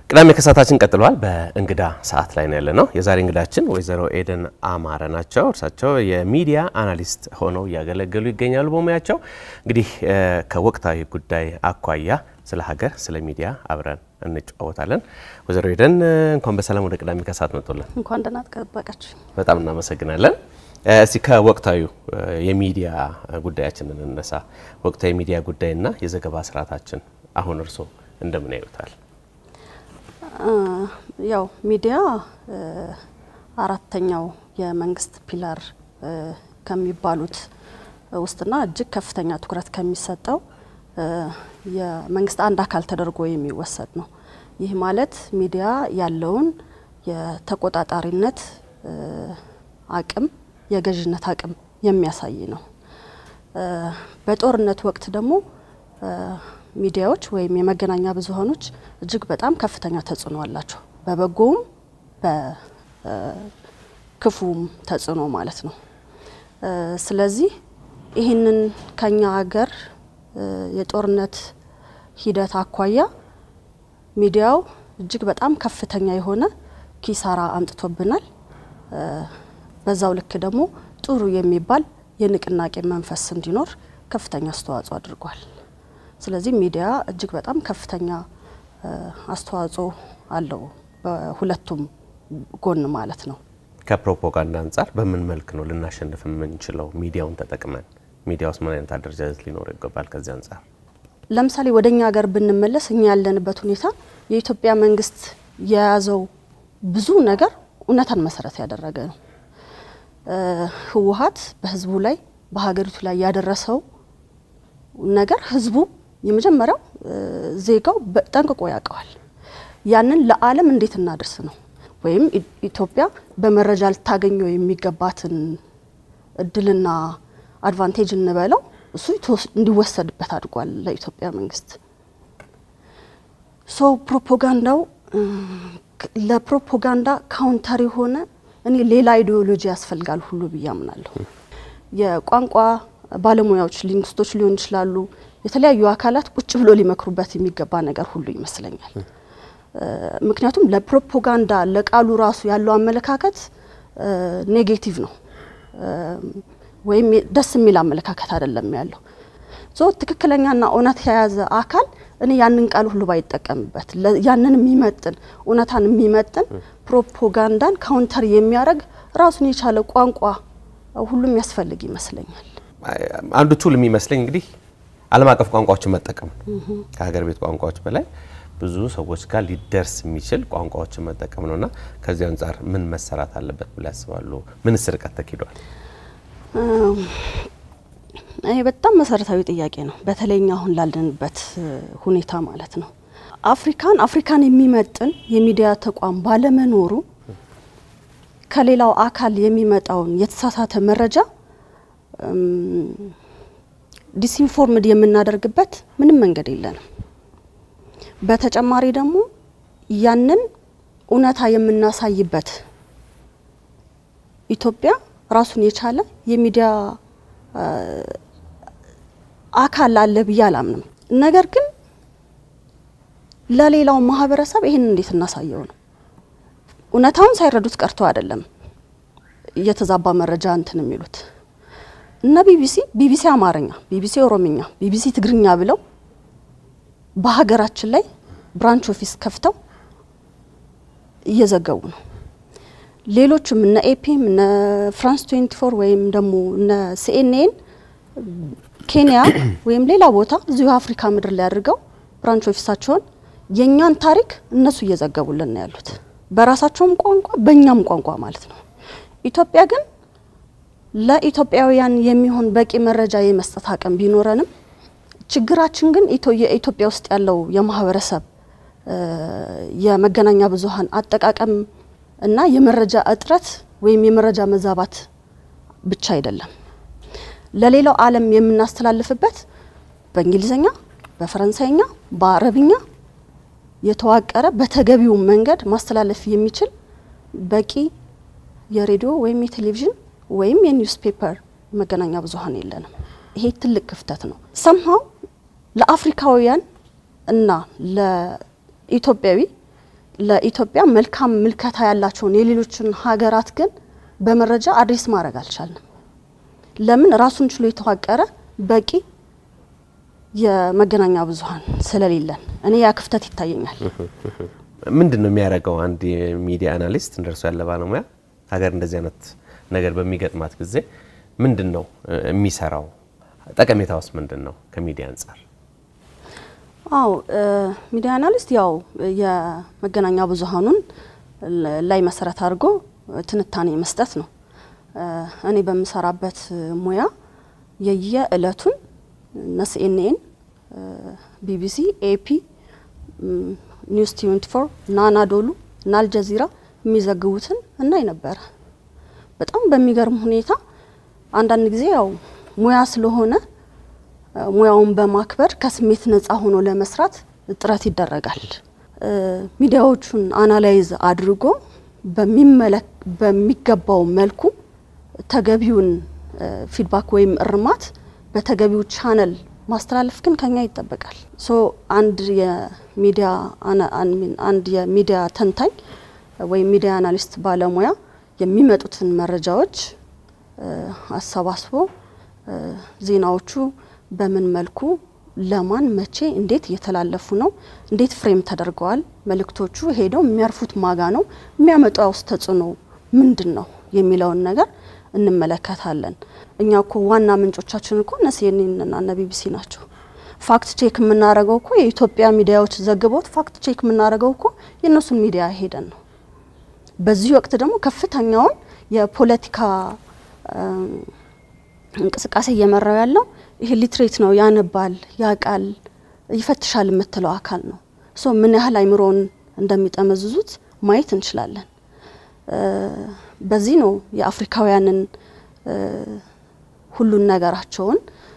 ቅዳሜ ከሰዓታችን ቀጥሏል። በእንግዳ ሰዓት ላይ ነው ያለ ነው። የዛሬ እንግዳችን ወይዘሮ ኤደን አማረ ናቸው። እርሳቸው የሚዲያ አናሊስት ሆነው እያገለገሉ ይገኛሉ በሙያቸው። እንግዲህ ከወቅታዊ ጉዳይ አኳያ ስለ ሀገር፣ ስለ ሚዲያ አብረን እንጫወታለን። ወይዘሮ ኤደን እንኳን በሰላም ወደ ቅዳሜ ከሰዓት መጡልን። እንኳን ደህና ጠበቃችሁ። በጣም እናመሰግናለን። እስቲ ከወቅታዊ የሚዲያ ጉዳያችን እንነሳ። ወቅታዊ የሚዲያ ጉዳይና የዘገባ ስርዓታችን አሁን እርስዎ እንደምን ያዩታል? ያው ሚዲያ አራተኛው የመንግስት ፒላር ከሚባሉት ውስጥና እጅግ ከፍተኛ ትኩረት ከሚሰጠው የመንግስት አንድ አካል ተደርጎ የሚወሰድ ነው። ይህ ማለት ሚዲያ ያለውን የተቆጣጣሪነት አቅም የገዥነት አቅም የሚያሳይ ነው። በጦርነት ወቅት ደግሞ ሚዲያዎች ወይም የመገናኛ ብዙኃኖች እጅግ በጣም ከፍተኛ ተጽዕኖ አላቸው። በበጎውም በክፉም ተጽዕኖ ማለት ነው። ስለዚህ ይህንን ከኛ ሀገር የጦርነት ሂደት አኳያ ሚዲያው እጅግ በጣም ከፍተኛ የሆነ ኪሳራ አምጥቶብናል። በዛው ልክ ደግሞ ጥሩ የሚባል የንቅናቄ መንፈስ እንዲኖር ከፍተኛ አስተዋጽኦ አድርጓል። ስለዚህ ሚዲያ እጅግ በጣም ከፍተኛ አስተዋጽኦ አለው በሁለቱም ጎን ማለት ነው። ከፕሮፓጋንዳ አንጻር በምን መልክ ነው ልናሸንፍ የምንችለው? ሚዲያውን ተጠቅመን ሚዲያ ውስጥ ምን አይነት አደረጃጀት ሊኖረው ይገባል? ከዚህ አንጻር ለምሳሌ ወደ እኛ ሀገር ብንመለስ እኛ ያለንበት ሁኔታ የኢትዮጵያ መንግስት የያዘው ብዙ ነገር እውነታን መሰረት ያደረገ ነው። ህወሀት በህዝቡ ላይ በሀገሪቱ ላይ ያደረሰው ነገር ህዝቡ የመጀመሪያው ዜጋው ጠንቅቆ ያውቀዋል። ያንን ለዓለም እንዴት እናድርስ ነው ወይም ኢትዮጵያ በመረጃ ልታገኘው የሚገባትን እድልና አድቫንቴጅ እንበለው እሱ እንዲወሰድበት አድርጓል ለኢትዮጵያ መንግስት። ሶ ፕሮፓጋንዳው ለፕሮፓጋንዳ ካውንተር የሆነ እኔ ሌላ አይዲዮሎጂ ያስፈልጋል ሁሉ ብዬ አምናለሁ። የቋንቋ ባለሙያዎች ሊንግስቶች ሊሆን ይችላሉ። የተለያዩ አካላት ቁጭ ብሎ ሊመክሩበት የሚገባ ነገር ሁሉ ይመስለኛል። ምክንያቱም ለፕሮፓጋንዳ ለቃሉ ራሱ ያለው አመለካከት ኔጌቲቭ ነው ወይም ደስ የሚል አመለካከት አይደለም ያለው። ሶ ትክክለኛና እውነት የያዘ አካል እኔ ያንን ቃል ሁሉ ባይጠቀምበት ያንን የሚመጥን እውነታን የሚመጥን ፕሮፓጋንዳን ካውንተር የሚያደርግ ራሱን የቻለ ቋንቋ ሁሉም ያስፈልግ ይመስለኛል። አንዱ ቱል የሚመስለኝ እንግዲህ ዓለም አቀፍ ቋንቋዎችን መጠቀም ነው። ከሀገር ቤት ቋንቋዎች በላይ ብዙ ሰዎች ጋር ሊደርስ የሚችል ቋንቋዎችን መጠቀም ነውና ከዚህ አንጻር ምን መሰራት አለበት ብለው ያስባሉ? ምንስ ርቀት ተኪዷል? ይሄ በጣም መሰረታዊ ጥያቄ ነው። በተለይኛ አሁን ላለንበት ሁኔታ ማለት ነው። አፍሪካን አፍሪካን የሚመጥን የሚዲያ ተቋም ባለመኖሩ ከሌላው አካል የሚመጣውን የተሳሳተ መረጃ ዲስኢንፎርምድ የምናደርግበት ምንም መንገድ የለንም። በተጨማሪ ደግሞ ያንን እውነታ የምናሳይበት ኢትዮጵያ ራሱን የቻለ የሚዲያ አካል አለ ብዬ አላምንም። ነገር ግን ለሌላው ማህበረሰብ ይህን እንዴት እናሳየው ነው። እውነታውን ሳይረዱት ቀርቶ አይደለም እየተዛባ መረጃ እንትን የሚሉት እነ ቢቢሲ ቢቢሲ አማርኛ፣ ቢቢሲ ኦሮምኛ፣ ቢቢሲ ትግርኛ ብለው በሀገራችን ላይ ብራንች ኦፊስ ከፍተው እየዘገቡ ነው። ሌሎችም እነ ኤፒም እነ ፍራንስ 24 ወይም ደግሞ እነ ሲኤንኤን ኬንያ ወይም ሌላ ቦታ እዚሁ አፍሪካ ምድር ላይ አድርገው ብራንች ኦፊሳቸውን የእኛን ታሪክ እነሱ እየዘገቡልን ነው ያሉት በራሳቸውም ቋንቋ በእኛም ቋንቋ ማለት ነው። ኢትዮጵያ ግን ለኢትዮጵያውያን የሚሆን በቂ መረጃ የመስጠት አቅም ቢኖረንም ችግራችን ግን የኢትዮጵያ ውስጥ ያለው የማህበረሰብ የመገናኛ ብዙኃን አጠቃቀም እና የመረጃ እጥረት ወይም የመረጃ መዛባት ብቻ አይደለም። ለሌላው ዓለም የምናስተላልፍበት በእንግሊዝኛ፣ በፈረንሳይኛ፣ በአረብኛ የተዋቀረ በተገቢው መንገድ ማስተላለፍ የሚችል በቂ የሬዲዮ ወይም የቴሌቪዥን ወይም የኒውስ ፔፐር መገናኛ ብዙኃን የለንም። ይሄ ትልቅ ክፍተት ነው። ሰምሃው ለአፍሪካውያን እና ለኢትዮጵያዊ ለኢትዮጵያ መልካም ምልከታ ያላቸውን የሌሎችን ሀገራት ግን በመረጃ አድሬስ ማድረግ አልቻልንም። ለምን? ራሱን ችሎ የተዋቀረ በቂ የመገናኛ ብዙኃን ስለሌለን እኔ ያ ክፍተት ይታየኛል። ምንድን ነው የሚያደርገው አንድ የሚዲያ አናሊስት እንደርሱ ያለ ባለሙያ ሀገር እንደዚህ አይነት ነገር በሚገጥማት ጊዜ ምንድን ነው የሚሰራው? ጠቀሜታውስ ምንድን ነው ከሚዲያ አንጻር? አው ሚዲያ አናሊስት ያው የመገናኛ ብዙኃኑን ላይ መሰረት አድርጎ ትንታኔ መስጠት ነው። እኔ በምሰራበት ሙያ የየእለቱን እነ ሲኤንኤን፣ ቢቢሲ፣ ኤፒ፣ ኒውስ 24 እና አናዶሉ እና አልጀዚራ የሚዘግቡትን እናይ ነበረ። በጣም በሚገርም ሁኔታ አንዳንድ ጊዜ ያው ሙያ ስለሆነ ሙያውን በማክበር ከስሜት ነጻ ሆኖ ለመስራት ጥረት ይደረጋል። ሚዲያዎቹን አናላይዝ አድርጎ በሚገባው መልኩ ተገቢውን ፊድባክ ወይም እርማት በተገቢው ቻነል ማስተላለፍ ግን ከኛ ይጠበቃል። ሶ አንድ የሚዲያ አንድ የሚዲያ ተንታኝ ወይም ሚዲያ አናሊስት ባለሙያ የሚመጡትን መረጃዎች አሰባስቦ ዜናዎቹ በምን መልኩ ለማን መቼ እንዴት እየተላለፉ ነው፣ እንዴት ፍሬም ተደርገዋል፣ መልእክቶቹ ሄደው የሚያርፉት ማጋ ነው፣ የሚያመጣው ውስጥ ተጽዕኖ ምንድን ነው የሚለውን ነገር እንመለከታለን። እኛ እኮ ዋና ምንጮቻችን እኮ እነ ሲኤንኤን እና ቢቢሲ ናቸው። ፋክት ቼክ የምናደርገው እኮ የኢትዮጵያ ሚዲያዎች ዘግበውት ፋክት ቼክ የምናደርገው እኮ የእነሱን ሚዲያ ሄደን ነው። በዚህ ወቅት ደግሞ ከፍተኛውን የፖለቲካ እንቅስቃሴ እየመራው ያለው ይሄ ሊትሬት ነው፣ ያነባል፣ ያቃል፣ ይፈትሻል የምትለው አካል ነው። ሶ ምን ያህል አይምሮውን እንደሚጠመዝዙት ማየት እንችላለን። በዚህ ነው የአፍሪካውያንን ሁሉን ነገራቸውን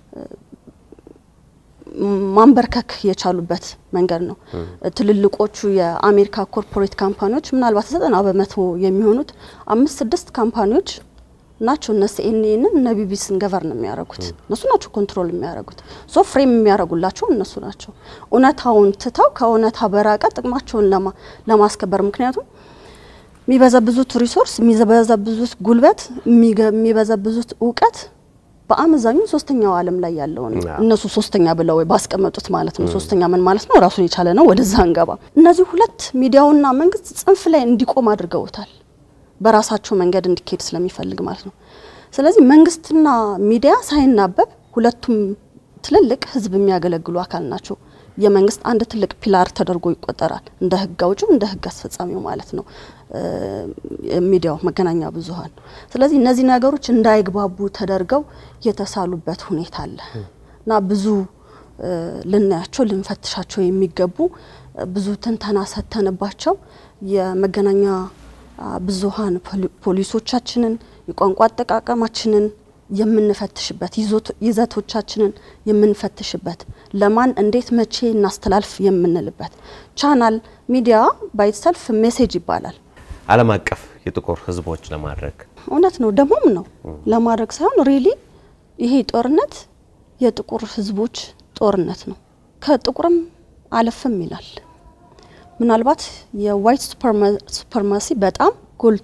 ማንበርከክ የቻሉበት መንገድ ነው። ትልልቆቹ የአሜሪካ ኮርፖሬት ካምፓኒዎች ምናልባት ዘጠና በመቶ የሚሆኑት አምስት ስድስት ካምፓኒዎች ናቸው እነ ሲኤንኤንን እነ ቢቢሲን ገቨርን የሚያደርጉት እነሱ ናቸው። ኮንትሮል የሚያደርጉት ሶ ፍሬም የሚያደርጉላቸው እነሱ ናቸው። እውነታውን ትተው ከእውነታ በራቀ ጥቅማቸውን ለማስከበር ምክንያቱም የሚበዘብዙት ሪሶርስ፣ የሚበዘብዙት ጉልበት፣ የሚበዘብዙት እውቀት በአመዛኙ ሶስተኛው ዓለም ላይ ያለውን እነሱ ሶስተኛ ብለው ባስቀመጡት ማለት ነው። ሶስተኛ ምን ማለት ነው? ራሱን የቻለ ነው። ወደዛ እንገባ። እነዚህ ሁለት ሚዲያውና መንግስት ጽንፍ ላይ እንዲቆም አድርገውታል። በራሳቸው መንገድ እንዲካሄድ ስለሚፈልግ ማለት ነው። ስለዚህ መንግስትና ሚዲያ ሳይናበብ ሁለቱም ትልልቅ ህዝብ የሚያገለግሉ አካል ናቸው። የመንግስት አንድ ትልቅ ፒላር ተደርጎ ይቆጠራል። እንደ ህግ አውጪው እንደ ህግ አስፈጻሚው ማለት ነው ሚዲያው መገናኛ ብዙኃን። ስለዚህ እነዚህ ነገሮች እንዳይግባቡ ተደርገው የተሳሉበት ሁኔታ አለ እና ብዙ ልናያቸው ልንፈትሻቸው የሚገቡ ብዙ ትንተና ሰተንባቸው የመገናኛ ብዙኃን ፖሊሶቻችንን የቋንቋ አጠቃቀማችንን የምንፈትሽበት ይዘቶቻችንን የምንፈትሽበት ለማን እንዴት መቼ እናስተላልፍ የምንልበት ቻናል ሚዲያ ባይትሰልፍ ሜሴጅ ይባላል። ዓለም አቀፍ የጥቁር ህዝቦች ለማድረግ እውነት ነው ደግሞም ነው ለማድረግ ሳይሆን ሪሊ ይሄ ጦርነት የጥቁር ህዝቦች ጦርነት ነው። ከጥቁርም አለፍም ይላል። ምናልባት የዋይት ሱፐርማሲ በጣም ጎልቶ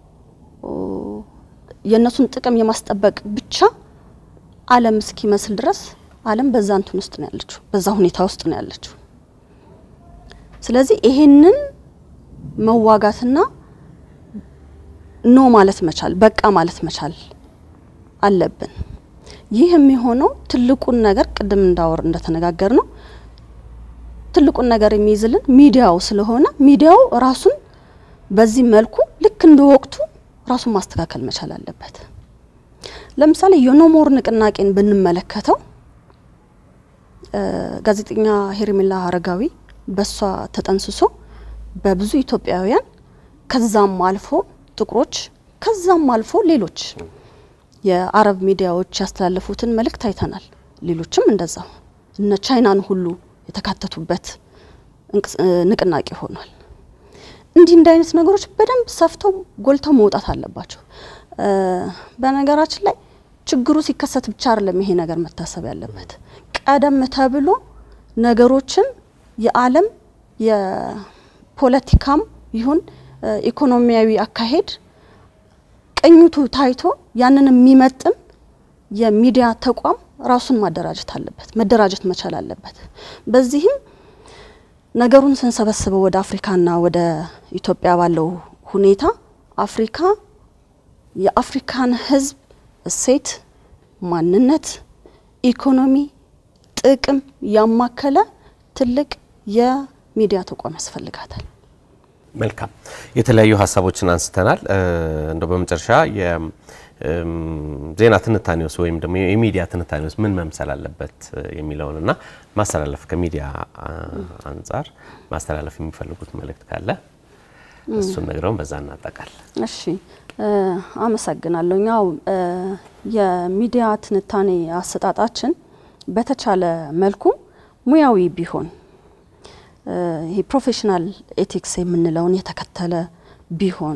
የእነሱን ጥቅም የማስጠበቅ ብቻ ዓለም እስኪመስል ድረስ ዓለም በዛ እንትን ውስጥ ነው ያለችው፣ በዛ ሁኔታ ውስጥ ነው ያለችው። ስለዚህ ይሄንን መዋጋትና ኖ ማለት መቻል በቃ ማለት መቻል አለብን። ይህ የሚሆነው ትልቁን ነገር ቅድም እንዳወር እንደተነጋገር ነው ትልቁን ነገር የሚይዝልን ሚዲያው ስለሆነ ሚዲያው ራሱን በዚህ መልኩ ልክ እንደ ወቅቱ ራሱን ማስተካከል መቻል አለበት። ለምሳሌ የኖሞር ንቅናቄን ብንመለከተው ጋዜጠኛ ሄርሜላ አረጋዊ በሷ ተጠንስሶ በብዙ ኢትዮጵያውያን ከዛም አልፎ ጥቁሮች ከዛም አልፎ ሌሎች የአረብ ሚዲያዎች ያስተላለፉትን መልእክት አይተናል። ሌሎችም እንደዛው እነ ቻይናን ሁሉ የተካተቱበት ንቅናቄ ሆኗል። እንዲህ እንዲህ አይነት ነገሮች በደንብ ሰፍተው ጎልተው መውጣት አለባቸው። በነገራችን ላይ ችግሩ ሲከሰት ብቻ አይደለም ይሄ ነገር መታሰብ ያለበት። ቀደም ተብሎ ነገሮችን የዓለም ፖለቲካም ይሁን ኢኮኖሚያዊ አካሄድ ቅኝቱ ታይቶ ያንን የሚመጥን የሚዲያ ተቋም ራሱን ማደራጀት አለበት፣ መደራጀት መቻል አለበት። በዚህም ነገሩን ስንሰበስበው ወደ አፍሪካና ወደ ኢትዮጵያ ባለው ሁኔታ አፍሪካ የአፍሪካን ሕዝብ እሴት፣ ማንነት፣ ኢኮኖሚ፣ ጥቅም ያማከለ ትልቅ የሚዲያ ተቋም ያስፈልጋታል። መልካም የተለያዩ ሀሳቦችን አንስተናል። እንደው በመጨረሻ ዜና ትንታኔውስ ወይም ደግሞ የሚዲያ ትንታኔውስ ምን መምሰል አለበት የሚለውንና ማስተላለፍ ከሚዲያ አንጻር ማስተላለፍ የሚፈልጉት መልእክት ካለ እሱን ነግረውን በዛ እናጠቃል። እሺ፣ አመሰግናለሁ። ያው የሚዲያ ትንታኔ አሰጣጣችን በተቻለ መልኩ ሙያዊ ቢሆን ይሄ ፕሮፌሽናል ኤቲክስ የምንለውን የተከተለ ቢሆን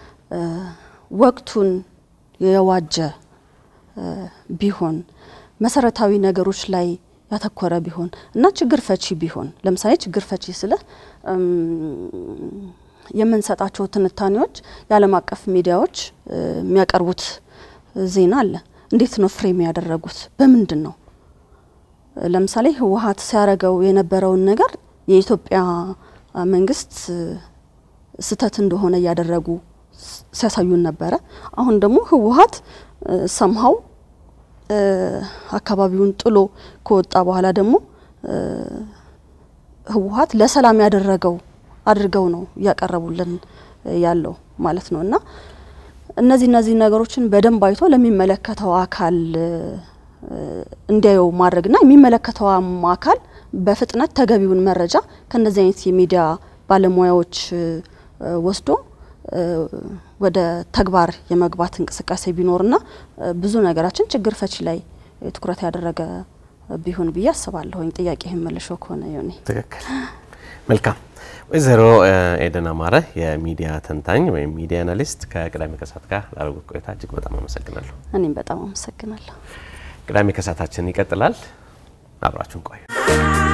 ወቅቱን የዋጀ ቢሆን መሰረታዊ ነገሮች ላይ ያተኮረ ቢሆን እና ችግር ፈቺ ቢሆን ለምሳሌ ችግር ፈቺ ስለ የምንሰጣቸው ትንታኔዎች የዓለም አቀፍ ሚዲያዎች የሚያቀርቡት ዜና አለ። እንዴት ነው ፍሬም ያደረጉት? በምንድን ነው? ለምሳሌ ህወሓት ሲያደርገው የነበረውን ነገር የኢትዮጵያ መንግስት ስህተት እንደሆነ እያደረጉ ሲያሳዩን ነበረ። አሁን ደግሞ ህወሓት ሰምሀው አካባቢውን ጥሎ ከወጣ በኋላ ደግሞ ህወሓት ለሰላም ያደረገው አድርገው ነው እያቀረቡልን ያለው ማለት ነው። እና እነዚህ እነዚህ ነገሮችን በደንብ አይቶ ለሚመለከተው አካል እንዲያየው ማድረግና የሚመለከተውም አካል በፍጥነት ተገቢውን መረጃ ከእነዚህ አይነት የሚዲያ ባለሙያዎች ወስዶ ወደ ተግባር የመግባት እንቅስቃሴ ቢኖርና ብዙ ነገራችን ችግር ፈቺ ላይ ትኩረት ያደረገ ቢሆን ብዬ አስባለሁኝ። ጥያቄ መለሾ ከሆነ ዮኒ ትክክል። መልካም ወይዘሮ ኤደን አማረ የሚዲያ ተንታኝ ወይም ሚዲያ አናሊስት ከቅዳሜ ከሰዓት ጋር ላደረጉት ቆይታ እጅግ በጣም አመሰግናለሁ። እኔም በጣም አመሰግናለሁ። ቅዳሜ ከሰዓታችን ይቀጥላል። አብራችሁን ቆዩ።